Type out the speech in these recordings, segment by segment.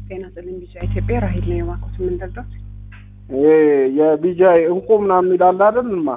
ጤና ይስጥልኝ ቢጫ ኢትዮጵያ ራሂል ነው የማኩት የምንደርዳት ይሄ የቢጃይ እንቁ ምናምን ይላል አይደልማ?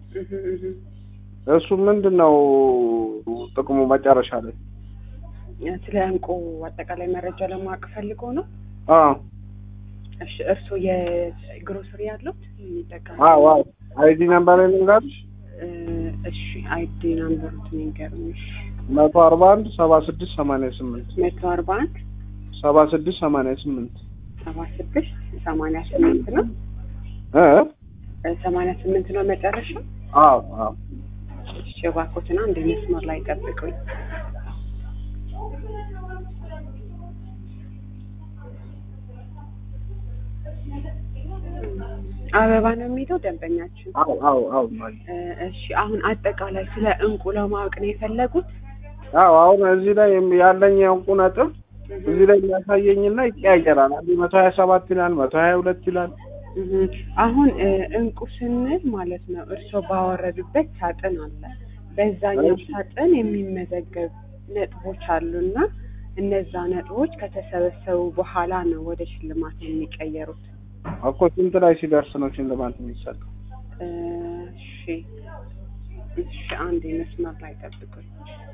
እሱ ምንድን ነው ጥቅሙ መጨረሻ ላይ? ስለ እንቁ አጠቃላይ መረጃ ለማወቅ ፈልጎ ነው። አዎ እሺ እርስዎ የግሮሰሪ ያሉት የሚጠቀሙ አዎ አዎ። አይዲ ነምበር ልንገርሽ እ እሺ አይዲ ናምበሩት የሚገርምሽ መቶ አርባ አንድ ሰባ ስድስት ሰማንያ ስምንት መቶ አርባ አንድ ሰባ ስድስት ሰማንያ ስምንት ሰባ ስድስት ሰማንያ ስምንት ነው እ እ ሰማንያ ስምንት ነው መጨረሻ። አዎ አዎ እሺ እባክዎትና እንደ መስመር ላይ ጠብቁኝ። አበባ ነው የሚለው ደንበኛችን። አዎ አዎ አዎ ማይ እ እሺ አሁን አጠቃላይ ስለ እንቁ ለማወቅ ነው የፈለጉት? አዎ አሁን እዚህ ላይ የም- ያለኝ የእንቁ ነጥብ እዚህ ላይ የሚያሳየኝና ይቀያየራል። አንዴ መቶ ሀያ ሰባት ይላል፣ መቶ ሀያ ሁለት ይላል። እህ አሁን እ እንቁ ስንል ማለት ነው እርስዎ ባወረዱበት ሳጥን አለ። በዛኛው እሺ። ሳጥን የሚመዘገብ ነጥቦች አሉና እነዛ ነጥቦች ከተሰበሰቡ በኋላ ነው ወደ ሽልማት የሚቀየሩት። እኮ ስንት ላይ ሲደርስ ነው ሽልማት የሚሰጠው? እ እሺ እሺ አንድ መስመር ላይ ጠብቁኝ።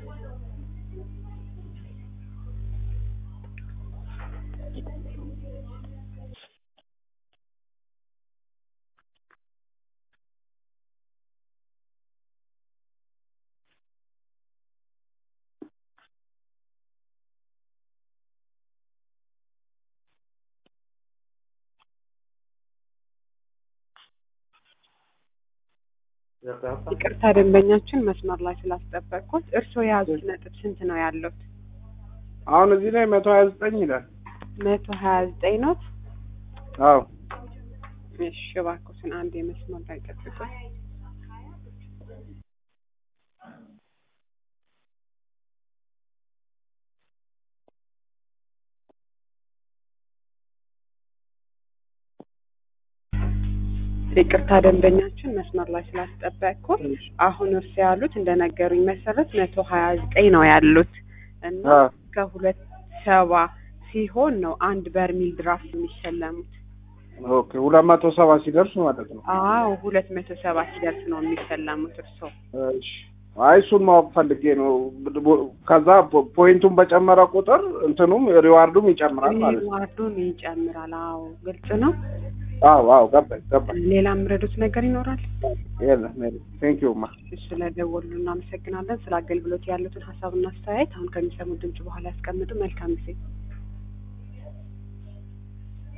ይቅርታ ደንበኛችን መስመር ላይ ስላስጠበቅኩት። እርስዎ የያዙት ነጥብ ስንት ነው ያሉት? አሁን እዚህ ላይ መቶ ሀያ ዘጠኝ ይላል። መቶ ሀያ ዘጠኝ ኖት። አዎ እሺ እባክዎትን አንድ የመስመር ላይ ጠብቁኝ። ይቅርታ ደንበኛችን መስመር ላይ ስላስጠበቅኩት። አሁን እርስ ያሉት እንደነገሩኝ መሰረት መቶ ሀያ ዘጠኝ ነው ያሉት እና አዎ ከሁለት ሰባ ሲሆን ነው አንድ በርሚል ድራፍት የሚሸለሙት። ኦኬ ሁለት መቶ ሰባ ሲደርስ ማለት ነው። አዎ ሁለት መቶ ሰባ ሲደርስ ነው የሚሸለሙት እርስዎ። እሺ አይ እሱን ማወቅ ፈልጌ ነው። ከዛ ፖ- ፖይንቱን በጨመረ ቁጥር እንትኑም ሪዋርዱም ይጨምራል ማለት ነው። ሪዋርዱን ይጨምራል። አዎ ግልጽ ነው። አዎ አዎ ገባኝ ገባኝ። ሌላ የምረዱት ነገር ይኖራል? የለም የለም። ቴንክ ዩ ማ ስለደወሉ እናመሰግናለን። ስለ አገልግሎት ያሉትን ሀሳብና አስተያየት አሁን ከሚሰሙት ድምጽ በኋላ ያስቀምጡ። መልካም ጊዜ